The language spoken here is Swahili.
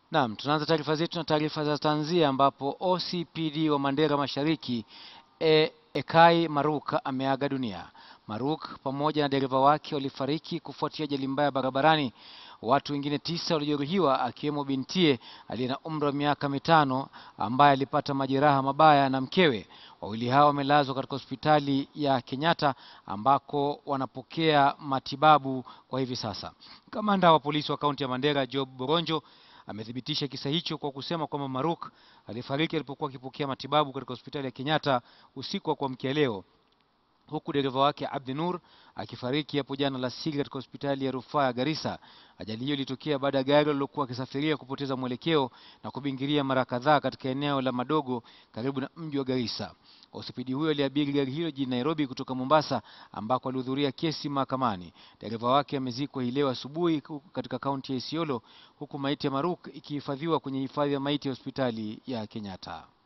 Naam, tunaanza taarifa zetu na taarifa za tanzia ambapo OCPD wa Mandera Mashariki e, Ekai Maruk ameaga dunia. Maruk pamoja na dereva wake walifariki kufuatia ajali mbaya barabarani. Watu wengine tisa walijeruhiwa akiwemo bintie aliye na umri wa miaka mitano ambaye alipata majeraha mabaya na mkewe. Wawili hao wamelazwa katika hospitali ya Kenyatta ambako wanapokea matibabu kwa hivi sasa. Kamanda wa polisi wa kaunti ya Mandera Job Boronjo amethibitisha kisa hicho kwa kusema kwamba Maruk alifariki alipokuwa akipokea matibabu katika hospitali ya Kenyatta usiku wa kuamkia leo huku dereva wake Abdi Nur akifariki hapo jana alasiri katika hospitali ya rufaa ya Garissa. Ajali hiyo ilitokea baada ya gari alilokuwa akisafiria kupoteza mwelekeo na kubingiria mara kadhaa katika eneo la Madogo karibu na mji wa Garissa. OCPD huyo aliabiri gari hilo jijini Nairobi kutoka Mombasa ambako alihudhuria kesi mahakamani. Dereva wake amezikwa hii leo asubuhi katika kaunti ya Isiolo huku maiti ya Maruk ikihifadhiwa kwenye hifadhi ya maiti ya hospitali ya Kenyatta.